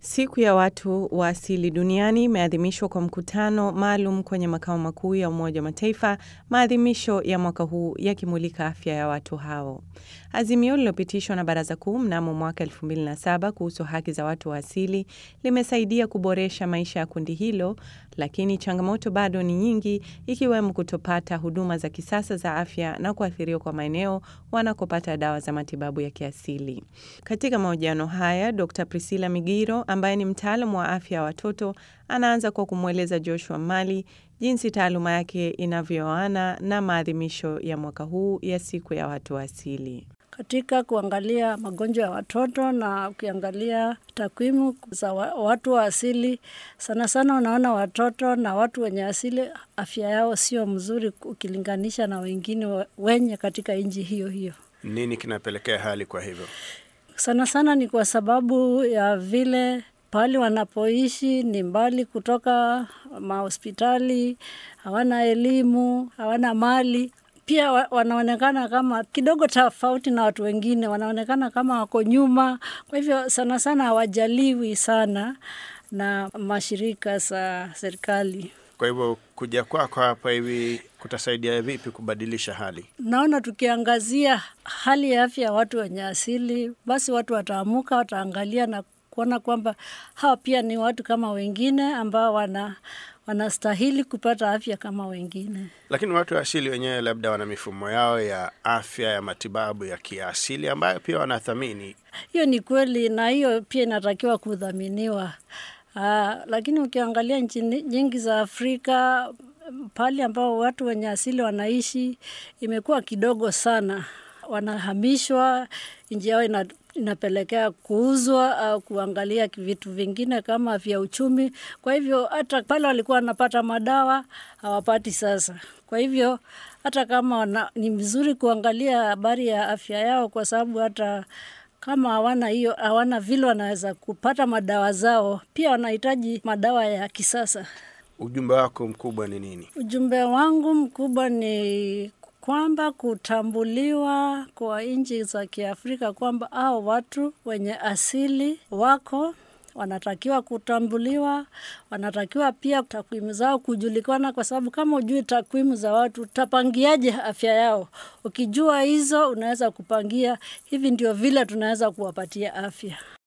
Siku ya watu wa asili duniani imeadhimishwa kwa mkutano maalum kwenye makao makuu ya Umoja wa Mataifa, maadhimisho ya mwaka huu yakimulika afya ya watu hao. Azimio lililopitishwa na Baraza Kuu mnamo mwaka 2007 kuhusu haki za watu wa asili limesaidia kuboresha maisha ya kundi hilo, lakini changamoto bado ni nyingi, ikiwemo kutopata huduma za kisasa za afya na kuathiriwa kwa maeneo wanakopata dawa za matibabu ya kiasili. Katika mahojiano haya, Dr. Priscilla Migiro ambaye ni mtaalamu wa afya ya watoto anaanza kwa kumweleza Joshua Mali jinsi taaluma yake inavyoana na maadhimisho ya mwaka huu ya siku ya watu wa asili. Katika kuangalia magonjwa ya watoto na ukiangalia takwimu za watu wa asili, sana sana unaona watoto na watu wenye asili afya yao sio mzuri ukilinganisha na wengine wenye katika nchi hiyo hiyo. Nini kinapelekea hali kwa hivyo? Sana sana ni kwa sababu ya vile pahali wanapoishi ni mbali kutoka mahospitali, hawana elimu, hawana mali. Pia wanaonekana kama kidogo tofauti na watu wengine, wanaonekana kama wako nyuma. Kwa hivyo sana sana hawajaliwi sana na mashirika za serikali. Kwa hivyo kuja kwako hapa hivi kutasaidia vipi kubadilisha hali? Naona tukiangazia hali ya afya ya watu wenye asili, basi watu wataamuka, wataangalia na kuona kwamba hawa pia ni watu kama wengine ambao wana wanastahili kupata afya kama wengine. Lakini watu wa asili wenyewe labda wana mifumo yao ya afya ya matibabu ya kiasili ambayo pia wanathamini. Hiyo ni kweli, na hiyo pia inatakiwa kudhaminiwa. Aa, lakini ukiangalia nchi nyingi za Afrika pale ambao watu wenye asili wanaishi imekuwa kidogo sana, wanahamishwa, nchi yao ina, inapelekea kuuzwa au kuangalia vitu vingine kama vya uchumi. Kwa hivyo hata pale walikuwa wanapata madawa hawapati sasa. Kwa hivyo hata kama wana, ni vizuri kuangalia habari ya afya yao, kwa sababu hata kama hawana hiyo, hawana vile wanaweza kupata madawa zao, pia wanahitaji madawa ya kisasa. Ujumbe wako mkubwa ni nini? Ujumbe wangu mkubwa ni kwamba kutambuliwa kwa nchi za Kiafrika kwamba hao watu wenye asili wako wanatakiwa kutambuliwa, wanatakiwa pia takwimu zao kujulikana, kwa sababu kama ujui takwimu za watu utapangiaje afya yao? Ukijua hizo, unaweza kupangia hivi, ndio vile tunaweza kuwapatia afya.